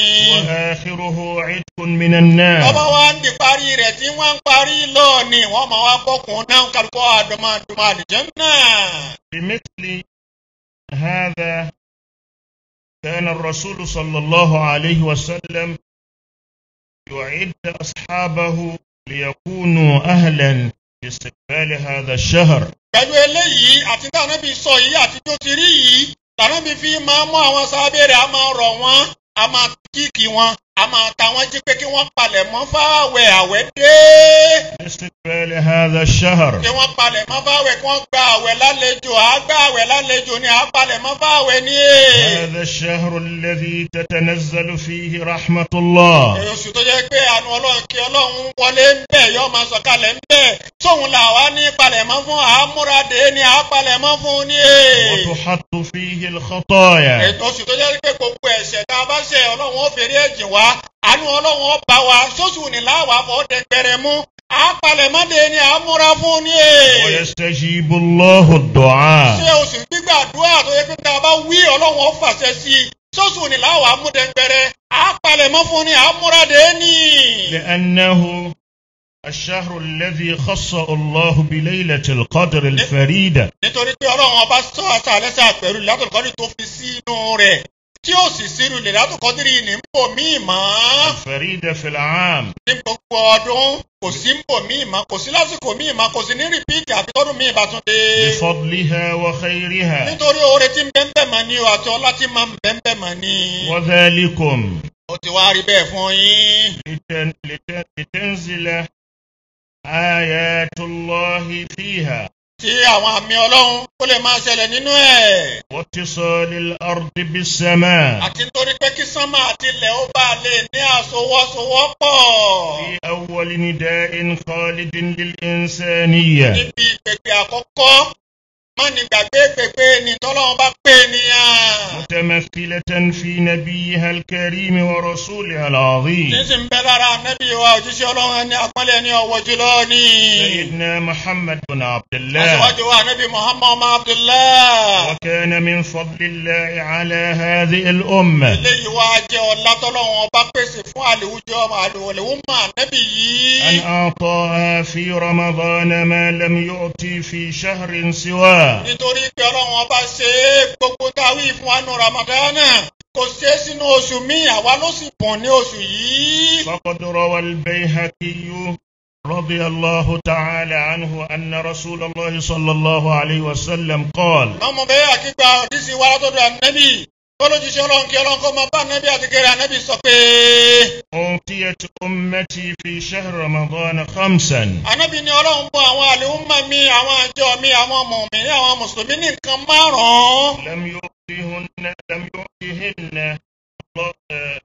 وآخره عتق من النار ọba wa ń di parí rẹ̀ tí wọ́n ń parí lọ ni wọ́n máa wá bọ́kùn náà kálukọ́ àdùnmọ̀dùnmọ̀ àlìjẹ́nnà. بمثل هذا كان الرسول صلى الله عليه وسلم يعد أصحابه ليكونوا أهلا لاستقبال هذا الشهر pẹ̀lú eléyìí àti tànàbí sọ yìí àti tó ti rí yìí tànàbí fi máa mú àwọn sábẹ́ rẹ̀ a máa rọ̀ wọ́n a máa kíkì wọn a máa ta wọ́n jí pé kí wọ́n palẹ̀ mọ́ fáwẹ̀ àwẹ̀ dé. لاستقبال هذا الشهر kí wọ́n palẹ̀ mọ́ fáwẹ̀ kí wọ́n gba àwẹ̀ lálejò à gba àwẹ̀ lálejò ni à palẹ̀ mọ́ fáwẹ̀ ní è. هذا الشهر الذي تتنزل فيه رحمة الله oṣù tó jẹ́ pé àánú ọlọ́run kí ọlọ́run wọlé ń bẹ̀ yọ máa sọ̀kalẹ̀ ń bẹ̀ tóun là wá ní palẹ̀mọ́ fún àmúradé ni à palẹ̀mọ́ fún ní è. وتحط فيه الخطايا ètò oṣù tó jẹ́ pé gbogbo ẹ̀ṣẹ̀ tá a bá ṣe ọlọ́run ó fèrè ẹ̀jìn wá àánú ọlọ́run ó bá wa sóṣù ní láwàá fọ́ dẹgbẹrẹ mú àpalẹ̀mọ́dé ni à ń múra fún ní è. ويستجيب الله الدعاء ṣé oṣù gbígbàdúrà tó yẹ pé tá a bá wí ọlọ́run ó fàṣẹ sí i sóṣù ní láwàá mú dẹgbẹrẹ àpalẹ̀mọ́ fún ní à ń múra dé ní. لأنه الشهر الذي خصه الله بليلة القدر الفريدة nítorí pé ọlọ́run ọba sọ àṣàlẹ́sà pẹ̀lú ìlàtọ̀kọ́dì tó fi sínú rẹ̀ tí ó sì sírù ìlàtọ̀kọ́dì ní mbò míì mọ́. الفريدة في العام ní gbogbo ọdún kò sí mbò míì mọ́ kò sí lásìkò míì mọ́ kò sí ní rìpíìtì àfi tọ́dún míì bá tún dé. بفضلها وخيرها nítorí oore tí ń bẹ́ ń bẹ̀ mọ́ ni o àti ọlá tí máa ń bẹ́ ń bẹ̀ mọ́ ni. وذلكم ó ti wá rí bẹ́ẹ̀ fún yín. لتن- لت- لتنزل آيات الله فيها tí àwọn àmì ọlọ́run ó lè máa ṣẹlẹ̀ nínú ẹ̀. واتصال الأرض بالسماء àti nítorí pé kí sánmà àti ilẹ̀ ó bá lè ní àsowọ́sowọ́pọ̀. في أول نداء خالد للإنسانية níbi ìpèpè àkọ́kọ́ má ní gbàgbé pépé ní tọ́lọ́run bá pè nìyàn. متمثلة في نبيها الكريم ورسولها العظيم sísìn bẹ́ lára nẹ́bí wa òjíṣẹ́ ọlọ́run ẹni àpọ́nlé ní ọwọ́ jùlọ ní. سيدنا محمد بن عبد الله aṣíwájú wa nẹ́bí muhammad ọmọ abdullah. وكان من فضل الله على هذه الأمة eléyìí wá jẹ́ ọlá tọ́lọ́run ọba pèsè fún àlèwújọ́ àlèwúmọ̀ nẹ́bí أن yìí. أعطاها في رمضان ما لم يؤتي في شهر سواه nítorí pé ọlọ́run ọba ṣe é gbogbo táwí fún wa nù ramadana kò ṣe é sínú oṣù míì àwa ló sì bùn ní oṣù yìí. فقد روى البيهقي رضي الله تعالى عنه أن رسول الله صلى الله عليه وسلم قال ọmọ bẹ́ẹ̀ àkígbà òdìsí wa látọ̀dọ̀ ànẹ́bì tọ́lójíṣẹ́ ọlọ́run kí ọlọ́run kó máa bá ànẹ́bì àti kéré ànẹ́bì sọ pé أوتيت أمتي في شهر رمضان خمسا ànẹ́bì ni ọlọ́run bọ́ àwọn àlèhùnmá mi àwọn àjọ mi àwọn mùmínì àwọn mùsùlùmí ní nǹkan márùn-ún لم يؤتهن لم يؤتهن الله- آه،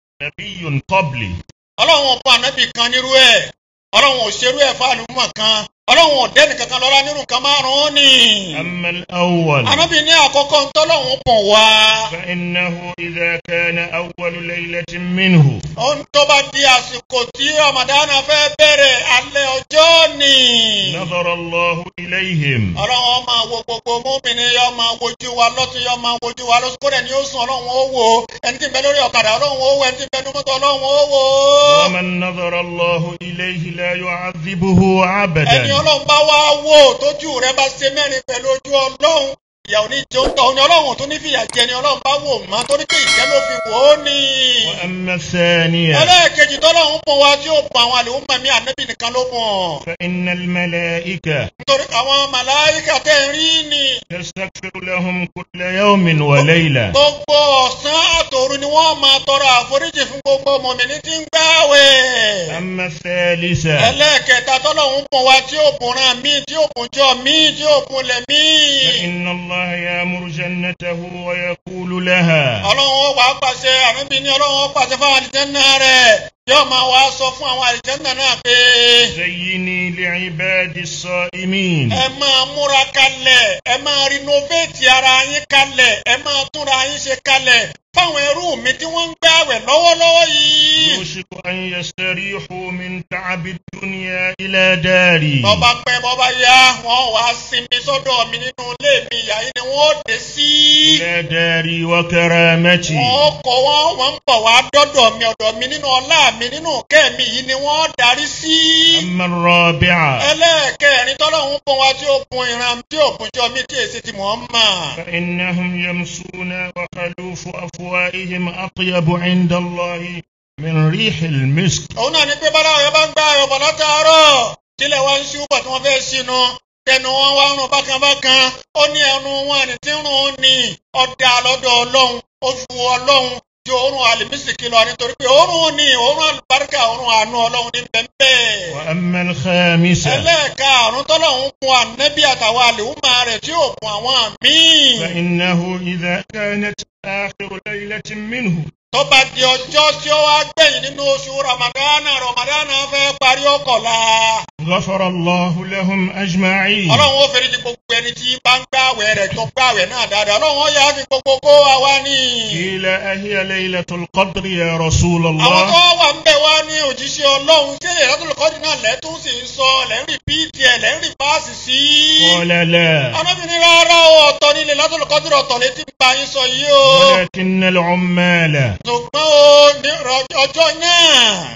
نبي قبلي ọlọ́run ọ̀pọ̀ ànẹ́bì kan nírú ẹ̀ ọlọ́run ò ṣerú ẹ̀ fún àlùmọ̀ kan ọlọ́run ò dẹ́nì kankan lọ́lá nírú nǹkan márùn-ún ni أما الأول ànẹ́bì ní àkọ́kọ́ ń tọ́lọ́run pọ̀ wá فإنه إذا كان أول ليلة منه ohun tó bá di àsìkò tí Ramadan fẹ́ bẹ̀rẹ̀ alẹ́ ọjọ́ ni. نظر الله إليهم ọlọ́run ọmọ wo gbogbo múmìnì yọ máa wojú wa lọ́tún yọ máa wojú wa lọ́sùn kó dẹ̀ ni ó sùn ọlọ́run ó wò ó ẹni tí ń bẹ lórí ọ̀kadà ọlọ́run ó wò ẹni tí ń bẹ ní mọ́tò ọlọ́run ó wò ó. ومن نظر الله إليه لا يعذبه ẹni أبدا ọlọ́run bá wá wò tójú rẹ bá ṣe mẹ́rin pẹ̀lú ojú ọlọ́run ìyàwó ní jẹun tọ̀ ni ọlọ́run tó ní fìyà jẹ ni ọlọ́run bá wò mọ́ torí pé ìjẹ́ ló fi wò ó ní. وأما الثانية ẹlẹ́ẹ̀kejì tọ́lọ́run pọ̀ wá tí ó pọ̀ àwọn àlèhùn mẹ́mí ànẹ́bì nìkan ló mọ̀. فإن الملائكة nítorí àwọn màláíkà tẹ̀ ń rí ni تستغفر لهم كل يوم وليلة gbogbo ọ̀sán àtòru ni wọ́n máa tọrọ àforíjì fún gbogbo mọ̀mìnì tí ń gbààwẹ̀. أما الثالثة ẹlẹ́ẹ̀kẹta tọ́lọ́hún pọ̀ wá tí ó bùnra mí tí ó bùnjọ mí tí ó bùnlẹ̀ mí. فإن الله يأمر جنته ويقول لها ọlọ́run ó wàá pàṣẹ àmì ní ọlọ́run ó pàṣẹ fún àwọn àlìjẹ́nà rẹ̀ yóò máa wá sọ fún àwọn àlìjẹ́nà náà pé زيني لعباد الصائمين ẹ máa múra kalẹ̀ ẹ máa rinovate ara yín kalẹ̀ ẹ máa túnra yín ṣe kalẹ̀ fáwọn ẹrú mi tí wọ́n ń gbààwẹ̀ lọ́wọ́lọ́wọ́ yìí. يوشك أن يستريحوا من تعب الدنيا إلى داري bọ́bá pẹ́ bọ́bá yá wọ́n wá sinmi sọ́dọ̀ mi nínú ilé mi ìyá yìí ni wọ́n dé sí. إلى داري وكرامتي wọ́n kọ́ wọ́n wọ́n ń bọ̀ wá dọ́dọ̀ mi ọ̀dọ̀ mi nínú ọlá mi nínú kẹ́ mi yìí ni wọ́n darí sí. أما الرابعة ẹlẹ́ẹ̀kẹrin tọ́lọ́hún fún wa tí ó bun ìran tí ó bun jọ mí tí èsì ti mọ̀ ọ́n mà. فإنهم يمسون وخلوف أفواههم أطيب عند الله من ريح المسك òun náà ní pé bọ́lá ọ̀yọ́ bá ń gbá ẹ̀rọ bọ̀ látàárọ̀ tílẹ̀ wá ń ṣú bọ̀ tí wọ́n fẹ́ sínú tẹnu wọn wá ń rún bákanbákan ó ní ẹnu wọn àní tí ń rún un ní ọ̀dà lọ́dọ̀ ọlọ́run oṣù ọlọ́run ju òórùn àlìmísìkì lọ nítorí pé òórùn ní òórùn àlùbáríkà òórùn àánú ọlọ́run ní bẹ́ẹ̀ وأما الخامسة ẹlẹ́ẹ̀karùn tọ́lọ́run fún ànẹ́bí àtàwọn àlèhùnmá rẹ̀ tí ò fún àwọn míì فإنه إذا كانت آخر ليلة منه tó bá di ọjọ́ tí ó wá gbẹ̀yìn nínú oṣù ramadana ramadana fẹ́ parí ọkọ̀la غفر الله لهم أجمعين ọlọ́run ó fẹ́rẹ́ ti gbogbo ẹni tí bá ń gbàwẹ̀ rẹ̀ tó gbàwẹ̀ náà dáadáa ọlọ́run ó yà á fi gbogbo kó wa wá ní. قيل أهي ليلة القدر يا رسول àwọn tó الله wà ń bẹ̀ wá ní òjíṣẹ́ ọlọ́run ṣé ìrọ́tò kọ́dí náà lẹ́tún sì ń sọ lẹ́rìn rìpíìtì ẹ̀ lẹ́rìn fáàsì sí. قال لا arábìnrin rárá o ọ̀tọ̀ nílé látọ̀lù kọ́dí ọ̀tọ̀ létí ń bá yín sọ yìí o. ولكن العمال ṣùgbọ́n o ní ọjọ́ náà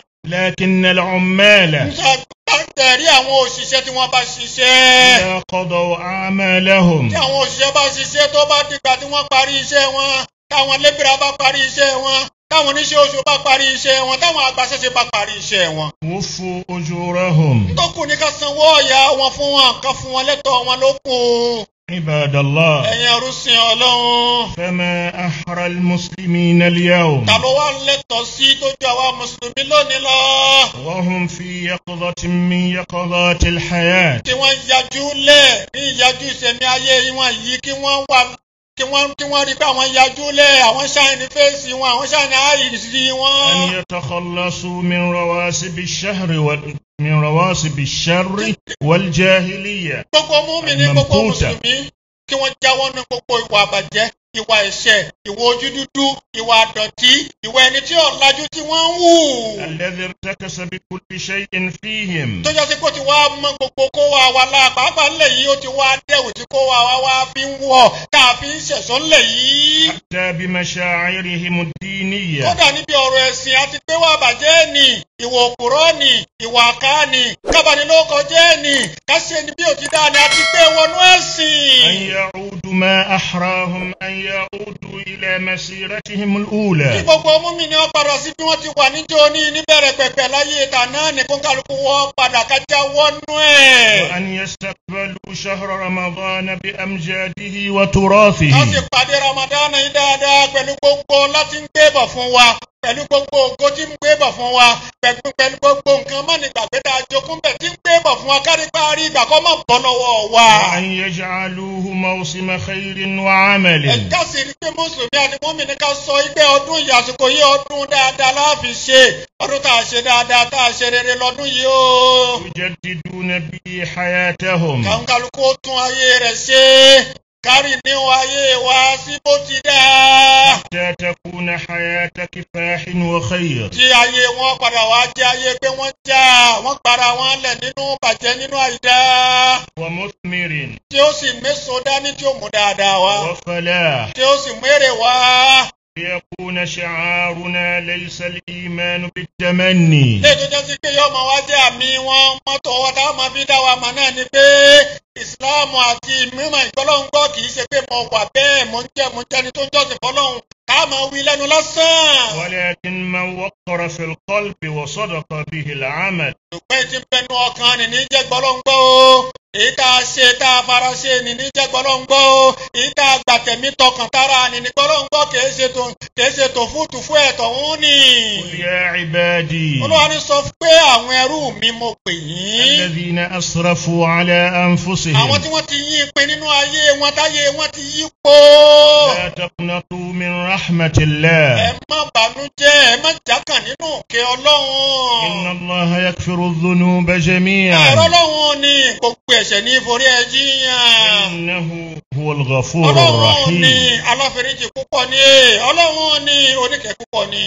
لكن العمال ń ṣàgbàtẹ̀rí àwọn òṣìṣẹ́ tí wọ́n bá ṣiṣẹ́. إذا قضوا أعمالهم tí àwọn òṣìṣẹ́ bá ṣiṣẹ́ tó bá dìgbà tí wọ́n parí iṣẹ́ wọn táwọn lébìrà bá parí iṣẹ́ wọn táwọn oníṣẹ́ oṣù bá parí iṣẹ́ wọn táwọn agbaṣẹ́ṣe bá parí iṣẹ́ wọn. وفوا أجورهم tó kù ní ká sanwó ọ̀yà wọn fún wọn ká fún wọn lẹ́tọ̀ọ́ wọn ló kù. عباد الله ẹ̀yin ẹrúsìn ọlọ́run فما أحرى المسلمين اليوم ta ló wá lẹ́tọ̀ọ́ sí tójú àwa mùsùlùmí lónìí lọ. وهم في يقظة من يقظات الحياة kí wọ́n yajú lẹ̀ ní ìyajú ìṣẹ̀mí ayé wọn yìí kí wọ́n wà kí wọ́n kí wọ́n rí pé àwọn yajú lẹ̀ àwọn ṣáìní fèsì wọn àwọn ṣáìní àìsí wọn. أن يتخلصوا من رواسب الشهر وال... من رواسب الشر والجاهلية gbogbo múmi ní gbogbo Al-Mamquta. mùsùlùmí kí wọ́n jáwọ́ ní gbogbo ìwà àbàjẹ́ ìwà ẹ̀ṣẹ̀ ìwà ojú dúdú ìwà àdọ̀tí ìwà ẹni tí ọ̀làjú tí wọ́n ń wù. الذي ارتكس بكل شيء فيهم tó jẹ́ sí kó ti wá mọ gbogbo kó wa wa la pàápàá ńlẹ̀ yìí ó ti wá dẹ̀wù tí kó wa wa wá fi ń wọ̀ tá a fi ń ṣẹ̀sọ́ ńlẹ̀ yìí. حتى بمشاعرهم الدينية kódà níbi ọ̀rọ̀ ẹ̀sìn àti pé wà bàjẹ́ ni ìwà òkúrọ́ ni ìwà àká ni kábàánilóko jẹ́ ni káṣe ni bí òtí dáa ni àti pé wọnú أن ẹ̀sìn. يعودوا ما أحراهم أن يعودوا إلى مسيرتهم kí الأولى gbogbo múmi ni wọ́n padà sí bí wọ́n ti wà níjó ní níbẹ̀rẹ̀ pẹ̀pẹ̀ láyé ìta náà ní kó kálukú wọ́n padà kájá wọnú ẹ̀. وأن يستقبلوا شهر رمضان بأمجاده وتراثه ká sì pàdé Ramadan yìí dáadáa pẹ̀lú gbogbo láti ń gbé bọ̀ fún wa pẹ̀lú gbogbo ògo tí ń gbé bọ̀ fún wa pẹ̀lú pẹ̀lú gbogbo nǹkan mọ́ni gbàgbé tá a jogún bẹ̀ tí ń gbé bọ̀ fún wa kárí parí ìgbà kọ́ mọ̀ bọ́ lọ́wọ́ wa. وأن يجعلوه موسم خير وعمل ẹ̀ka sì rí pé mùsùlùmí àti mùmínì ká sọ pé ọdún yìí àsìkò yìí ọdún dáadáa láàfin ṣe ọdún tá a ṣe dáadáa tá a ṣe rere lọ́dún yìí o. يجددون به حياتهم kàńkàlùkù ó tún ayé rẹ̀ ṣe kárì ní ayé wa sí bó ti dáa. حتى تكون حياة كفاح وخير tí ayé wọn padà wá jẹ́ ayé pé wọ́n já wọ́n para wọn lẹ̀ nínú bàjẹ́ nínú àìdá ومثمر tí ó sì méso dání tí ó mú dáadáa wá وفلاح tí ó sì mú èrè wá. ليكون شعارنا ليس الإيمان بالتمني ilé tó jẹ́ sí pé yóò máa wá jẹ́ àmì wọn mọ́tò wọn táwọn máa fi dá wa mọ̀ náà ni pé ìsìláàmù àti mímọ̀ ìgbọ́lọ́hún kì í ṣe pé mo wà bẹ́ẹ̀ mo ń jẹ́ mo ń jẹ́ni tó ń jọ́sìn fọlọ́hún ká máa wí lẹ́nu lásán. ولكن من وقر في القلب وصدق به العمل ṣùgbọ́n tí ń bẹnu ọkàn ni ní jẹ́ gbọ́lọ́ngbọ́ o èyí tá a ṣe tá a fara ṣe ni ní jẹ́ gbọ́lọ́ngbọ́ o èyí tá a gbà tẹ̀mí tọkàn tára ni ní gbọ́lọ́ngbọ́ kìí ṣe tó kìí ṣe tó fúùtù fún ẹ̀tọ́ òun ni. قل يا عبادي olúwa ní sọ pé àwọn ẹrú mi mo pè yín. الذين أسرفوا على àwọn أنفسهم tí wọ́n ti yí pin nínú ayé wọn táyé wọn ti yí po. لا تقنطوا من رحمة ẹ الله má bànújẹ́ ẹ má jákàn nínú òkè إن ọlọ́run. الله يغفر الذنوب ẹ̀rọ جميعا ọlọ́run ni gbogbo ẹ̀ṣẹ̀ ní ìforí ẹ̀ jiyàn. إنه هو الغفور ọlọ́run ní الرحيم aláfẹ́ríjì púpọ̀ ní ọlọ́run ní oníkẹ́ púpọ̀ ní.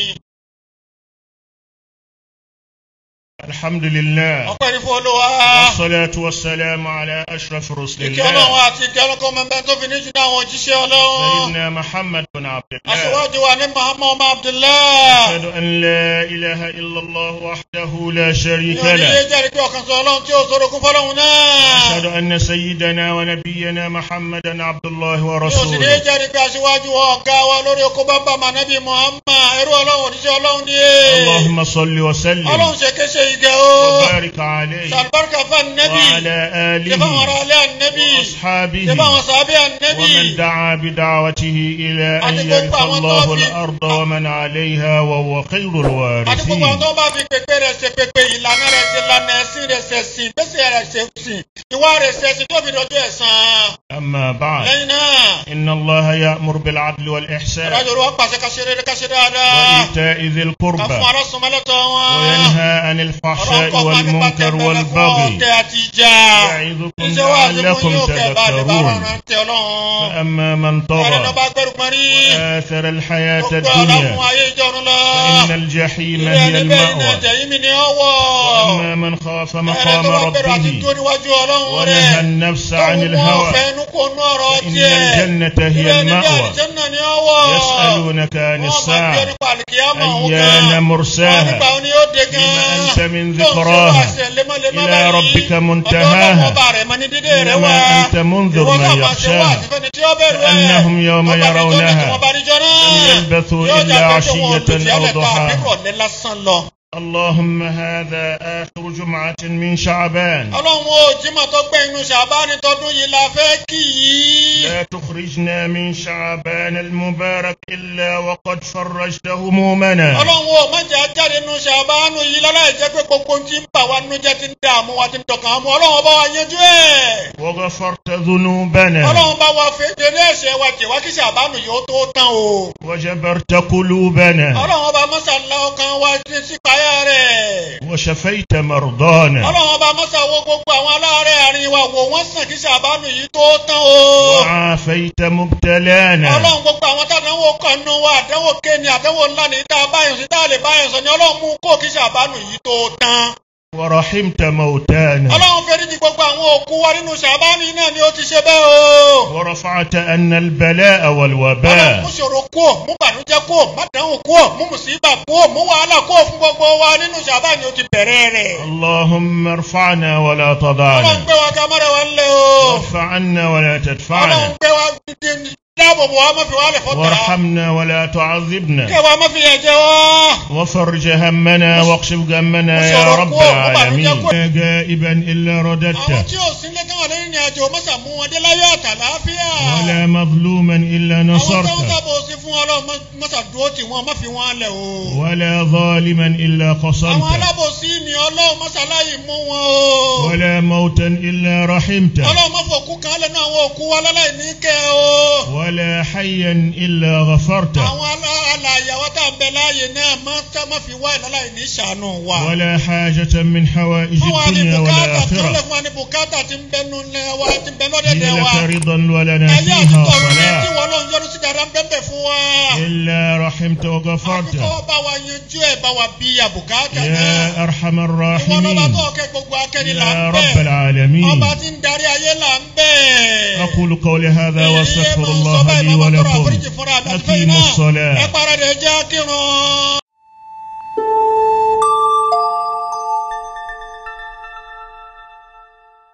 الحمد لله ọpẹ́ ní fún olúwa. والصلاة والسلام على أشرف رسل ìkẹ́ ọlọ́run الله àti ìkẹ́ ọlọ́kọ́ mẹ́mbẹ́ tó fi ní jù náà àwọn òjíṣẹ́ ọlọ́run. سيدنا محمد بن عبد الله aṣíwájú wa ní muhammad ọmọ abdullahi. أشهد أن لا إله إلا الله وحده لا شريك ìyọ̀n ní له yé jẹ́rìí pé ọ̀kan sọ ọlọ́run tí ó sọ̀rọ̀ kún fọlọ́run náà. أشهد أن سيدنا ونبينا محمدا عبد الله yóò sì ní ورسوله jẹ́rìí pé aṣíwájú wa ọ̀gá wa lórí oko bàbá mànábì muhammad ẹrú ọlọ́run òjíṣẹ́ ọlọ́run ní. اللهم صل وسلم ọlọ́run ṣe kéṣe ìgẹ̀ o. وبارك عليه sàlùbáríkà fún ànẹ́bì. وعلى ṣe fáwọn ará آله alẹ́ ànẹ́bì. وأصحابه ṣe fáwọn sàábẹ́ ànẹ́bì. ومن دعا بدعوته إلى أن يرث الله الأرض ومن عليها وهو خير àti gbogbo àwọn الوارثين tó bá fi pèpè rẹ̀ ṣe pèpè ìlànà rẹ̀ ṣe lànà ẹ̀sìn rẹ̀ ṣe sìn gbèsè rẹ̀ ṣe sìn ìwà rẹ̀ ṣe sìn tó fi dọjọ́ ẹ̀san. أما بعد lẹ́yìn náà إن الله يأمر بالعدل والإحسان ìdájọ́ olúwa pàṣẹ ká ṣe rere ká ṣe dáadáa. وإيتاء ذي ká القربى fún ará sọmọlẹ́tọ̀ wọn. وينهى عن ọ̀rọ̀ الفحشاء kọ́ máa nípa والمنكر tẹ̀mẹ́lẹ́ fún والبغي ọ̀tẹ̀ àti ìjà. يعظكم iṣẹ́ wa ti fún لعلكم yóò kẹ́ bá lè bá تذكرون rán tẹ ọlọ́run. فأما من ẹ̀rẹ́ ló طغى bá gbẹ́rù pọ́n rí. وآثر الحياة gbogbo ọlọ́run الدنيا ayé ìjọrun lọ. فإن الجحيم ilé هي ẹni bẹ́ẹ̀ iná المأوى jẹ̀yìn mi ni ọ wọ̀. وأما من خاف ẹ̀rẹ́ مقام tó bá gbẹ́rù àti ربه tó níwájú ọlọ́run rẹ̀. ونهى النفس عن الهوى فإن الجنة هي المأوى يسألونك عن الساعة أيان مرساها لما أنت من ذكراها إلى ربك منتهاها إنما أنت منذر من يخشاها كأنهم يوم يرونها لم يلبثوا إلا عشية أو ضحاها اللهم هذا آخر جمعة من شعبان ọlọ́run ó jímọ̀ tó gbé inú ṣàbáni tọdún yìí la fẹ́ kì í. لا تخرجنا من شعبان المبارك إلا وقد فرجت همومنا ọlọ́run ó má jẹ́ ajáde inú ṣàbánu yìí láláì jẹ́ pé gbogbo ohun tí ń bà wá nínú jẹ́ ti ń dààmú wa ti ń dọ̀kan àmú ọlọ́run bá wa yanjú ẹ̀. وغفرت ذنوبنا ọlọ́run bá wa fẹ́ jẹ́rẹ́ ẹ̀ṣẹ̀ wa jẹ́ wá kí ṣàbánu yìí ó tó tán o. وجبرت قلوبنا ọlọ́run bá mọ́sálá ọkàn wa ti sípa ìpáyà rẹ̀. وشفيت مرضانا ọlọ́run ọba mọ́sà wo gbogbo àwọn aláàárẹ̀ àárín wa wò wọ́n sàn kí ṣàbánù yìí tó tán o. وعافيت مبتلانا ọlọ́run gbogbo àwọn tàdánwò kànnú wa àdánwò kéènì àdánwò ńlá ní tá a báyọ̀ sí tá a lè báyọ̀ sọ ni ọlọ́run mú kó kí ṣàbánù yìí tó tán. ورحمت موتانا ọlọ́run fẹ́ríjì gbogbo àwọn òkú wa nínú ṣàbánù yìí náà ni ó ti ṣe bẹ́ẹ̀ o. ورفعت أن البلاء ọlọ́run والوباء mú ṣòro kú ò mú bànújẹ́ kú ò má dánwò kú ò mú mùsíbà kú ò mú wàhálà kú ò fún gbogbo wa nínú ṣàbánù ó ti bẹ̀rẹ̀ rẹ̀. اللهم ارفعنا ولا ọlọ́run تضعنا gbé wa ká mọ́ra wa ńlẹ̀ o. وارفع عنا ولا ọlọ́run تدفعنا gbé wa dáàbò bò wá má fi wá lẹ̀ fọ́tà. وارحمنا ولا تعذبنا kẹwàá má fi yẹn jẹ wá. وفرج همنا واكشف غمنا يا رب العالمين لا جائبا إلا àwọn رددته tí ò sí lẹ́tọ́ wà lẹ́yìn ìrìnàjò mọ́sà mú wọn dé láyọ̀ àtàláfíà. ولا مظلوما إلا àwọn tó ń نصرته sábò sí fún ọlọ́run mọ́sà dúró tì wọ́n má fi wọ́n lẹ̀ o. ولا ظالما إلا àwọn قصرته alábòsí ni ọlọ́run mọ́sà láyì mú wọn o. ولا موتا إلا رحمته ọlọ́run má fòkú kan lẹ́nu àwọn òkú wa láláì ní kẹ́ o. ولا حيا إلا غفرته àwọn alá- alààyè àwọn tá à ń bẹ láàyè náà má tá- má fi wá ìláláì ní ṣàánú wa. ولا حاجة من حوائج fún wa ní الدنيا bùkátà tó lè والآخرة fún wa ní bùkátà tí ń bẹnu lẹ wa tí ń bẹ هي lọ́dẹ̀dẹ̀ wa. لك رضا ولنا ayé àti فيها tọ̀run ní tí صلاة wọ́n lọ́n yọrù sí dáadáa ń bẹ́ẹ̀ fún wa. إلا رحمت وغفرت àfikọ́ bá wa yanjú ẹ̀ bá wa bí ya bùkátà náà. يا أرحم ìwọ lọ́ba الراحمين tó kẹ́ gbogbo akẹ́ni là يا ń رب bẹ̀. العالمين ọba tí ń darí ayé là ń bẹ̀. أقول قولي هذا Èyí واستغفر máa ń sọ الله báyìí, لي máa ń tọrọ ولكم àforíjì fúnra mi àti fẹ́yìn أقيموا náà. الصلاة ẹ paradẹ̀ jẹ́ kírun.